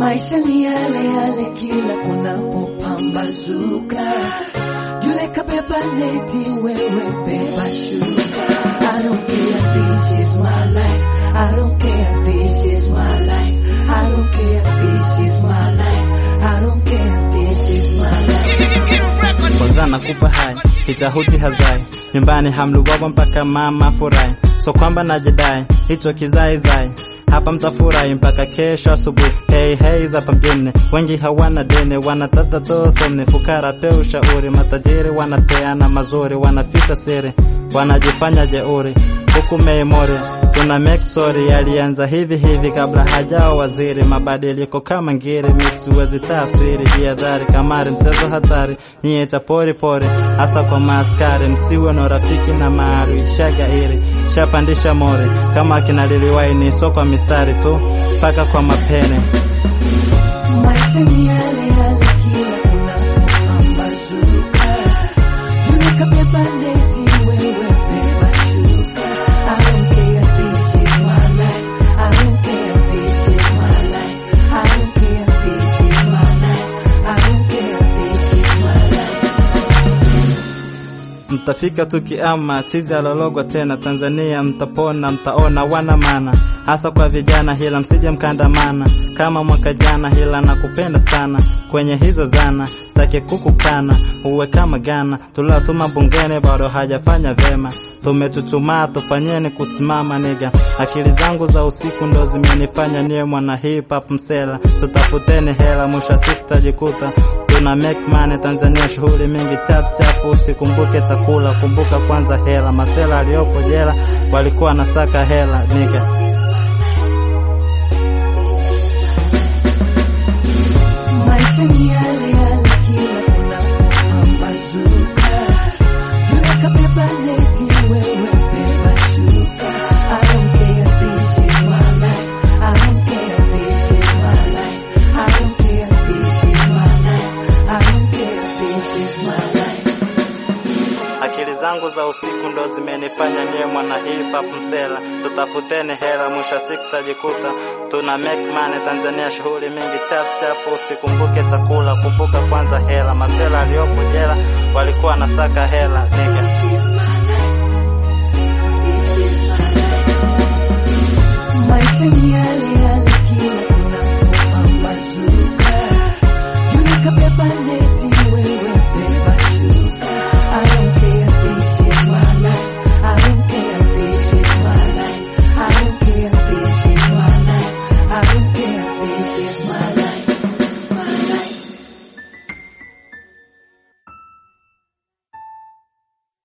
Maisha ni yale yale kila kunapopambazuka, yule kabeba neti, wewe beba shuka. I don't care, this is my life. I don't care, this is my life. I don't care, this is my life. I don't care, this is my life. kwanza nakupa hai kitahuti hazai nyumbani hamluwawa mpaka mama furahi so kwamba najidai hicho kizaizai hapa mtafurahi mpaka kesho asubuhi hey, hey, zapa mjini wengi hawana dini wanatata tothomni fukara pe ushauri matajiri wanapeana mazuri wanaficha siri wanajifanya jeuri huku meimori tuna make sorry yalianza hivi hivi kabla hajao waziri mabadiliko kama ngiri misiwezi tafsiri jihadhari kamari mchezo hatari nyie cha pori pori hasa kwa maaskari msiwe na rafiki na maadui shagairi shapandisha mori kama kina liliwaini so kwa mistari tu mpaka kwa mapene Maisha ni yale yale kila kunapopambazuka, yule kabeba neti, wewe beba shuka. I don't care, this is my life. I don't care, this is my life. I don't care, this is my life. I don't care, this is my life. mtafika tu kiama chizi alologwa tena Tanzania mtapona mtaona wana mana hasa kwa vijana hila msije mkandamana kama mwaka jana hila nakupenda sana kwenye hizo zana staki kukukana uwe kama Gana tuliotuma bungeni bado hajafanya vema tumechuchumaa tufanyeni kusimama niga akili zangu za usiku ndo zimenifanya niwe mwana hip hop msela tutafuteni hela mwisho wa siku tajikuta tuna make money Tanzania, shughuli mingi chap chap, usikumbuke chakula, kumbuka kwanza hela. Masela aliyopo jela walikuwa nasaka hela niga Maisha ni yale yale kila kunapopambazuka, yule kabeba neti, wewe beba shuka. I don't care, this is my life. I don't care, this is my life. I don't care, this is my life. I don't care, this is my life. akili zangu za usiku ndo zimenifanya niwe mwana hip hop msela. Tutafuteni hela, mwisho wa siku tajikuta tuna make money Tanzania, shughuli mingi chap chap, usikumbuke chakula, kumbuka kwanza hela. Masela aliyopo jela walikuwa nasaka hela niga This is my life. This is my life. Maisha ni yale